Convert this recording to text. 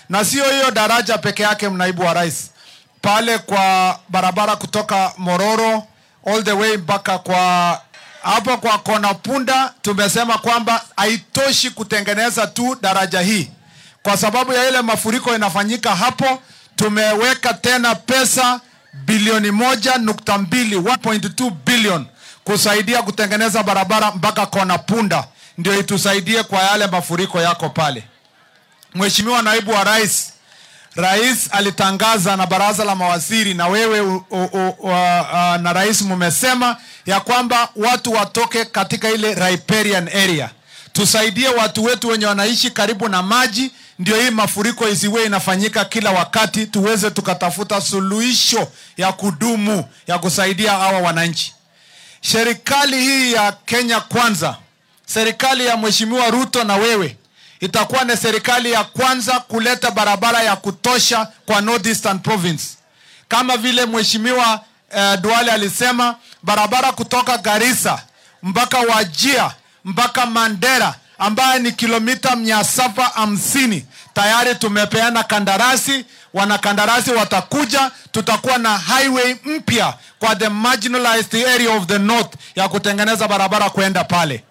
na sio hiyo daraja peke yake, naibu wa rais, pale kwa barabara kutoka Mororo all the way mpaka kwa hapo kwa kona Punda, tumesema kwamba haitoshi kutengeneza tu daraja hii, kwa sababu ya ile mafuriko inafanyika hapo. Tumeweka tena pesa bilioni moja nukta mbili 1.2 billion kusaidia kutengeneza barabara mpaka kona Punda, ndio itusaidie kwa yale mafuriko yako pale. Mheshimiwa naibu wa rais, rais alitangaza na baraza la mawaziri na wewe u, u, u, u, uh, na rais mumesema ya kwamba watu watoke katika ile riparian area, tusaidie watu wetu wenye wanaishi karibu na maji, ndio hii mafuriko isiwe inafanyika kila wakati, tuweze tukatafuta suluhisho ya kudumu ya kusaidia hawa wananchi. Serikali hii ya Kenya Kwanza, serikali ya Mheshimiwa Ruto na wewe itakuwa ni serikali ya kwanza kuleta barabara ya kutosha kwa Northeastern Province, kama vile Mheshimiwa eh, Duale alisema, barabara kutoka Garissa mpaka Wajia mpaka Mandera ambaye ni kilomita mia saba hamsini tayari tumepeana kandarasi. Wanakandarasi watakuja, tutakuwa na highway mpya kwa the marginalized area of the north ya kutengeneza barabara kwenda pale.